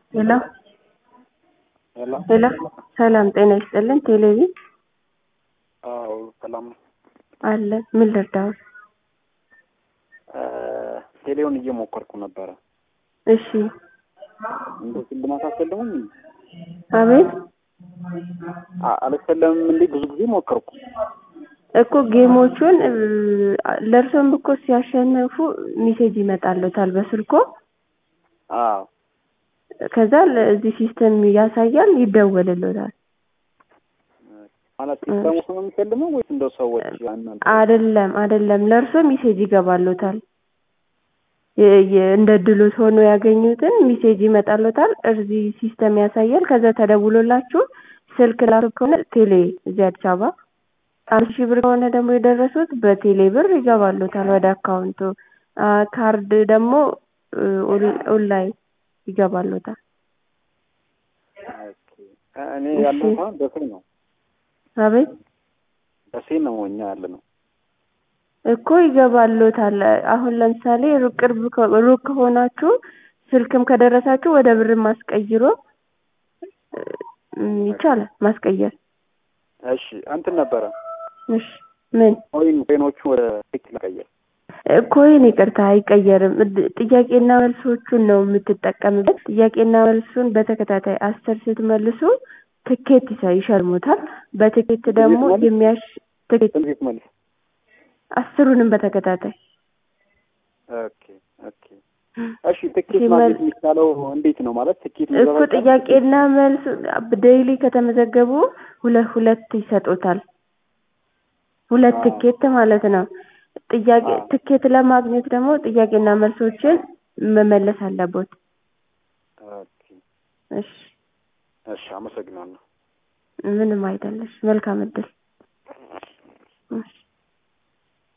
ሄሎ ሄሎ ሄሎ ሰላም ጤና ይስጥልን ቴሌቪ አዎ ሰላም ነው። አለ ምን ልርዳው? እ ቴሌውን እየሞከርኩ ነበረ። እሺ እንደ ሽልማት አሰለሙኝ አቤት አ- አልሰለምም እንዴ? ብዙ ጊዜ ሞከርኩ። እኮ ጌሞቹን እ፣ ለእርሶም እኮ ሲያሸንፉ ሜሴጅ ይመጣልዎታል በስልኮ አዎ ከዛ እዚህ ሲስተም ያሳያል ይደወልልዎታል። ማለት ሲስተሙ ነው የሚሰልመው ወይስ እንደ ሰዎች እናንተ? አይደለም አይደለም ለእርሶ ሜሴጅ ይገባልዎታል። የ- የ- እንደ ድሎት ሆኖ ያገኙትን ሜሴጅ ይመጣልዎታል። እዚህ ሲስተም ያሳያል። ከዛ ተደውሎላችሁ ስልክ ላሱ ከሆነ ቴሌ እዚህ አዲስ አበባ አንድ ሺህ ብር ከሆነ ደግሞ የደረሱት በቴሌ ብር ይገባልዎታል ወደ አካውንቱ። አ፣ ካርድ ደግሞ እ፣ ኦን- ኦንላይን ይገባልዎታል። ኦኬ። እኔ ያለሁት አሁን ደሴ ነው። አቤት ደሴ ነው እኛ ያለ ነው። እኮ ይገባልዎታል። አሁን ለምሳሌ ሩቅ ቅርብ ከ- ሩቅ ከሆናችሁ ስልክም ከደረሳችሁ ወደ ብር ማስቀይሮ እ፣ ይቻላል ማስቀየር። እሺ እንትን ነበረ እሺ ምን ኮይን ኮይኖቹ ወደ ቴክ ለቀየር እ፣ ኮይን ይቅርታ አይቀየርም። እድ- ጥያቄና መልሶቹን ነው የምትጠቀምበት። ጥያቄና መልሱን በተከታታይ አስር ስትመልሱ ትኬት ይሰ- ይሸልሙታል። በትኬት ደግሞ መልስ? የሚያሽ ትኬት እንዴት መልስ? አስሩንም በተከታታይ ኦኬ ኦኬ። እሺ ትኬት ሲመል- ማግኘት የሚቻለው እንዴት ነው? ማለት ትኬት እኮ መዘጋጃ ጥያቄና መልስ ዴይሊ ከተመዘገቡ ሁለት ሁለት ይሰጡታል። ሁለት አዎ። ትኬት ማለት ነው። ጥያቄ አዎ። ትኬት ለማግኘት ደግሞ ጥያቄና መልሶችን መመለስ አለቦት። ኦኬ እሺ እሺ፣ አመሰግናለሁ። ምንም አይደለሽ። መልካም እድል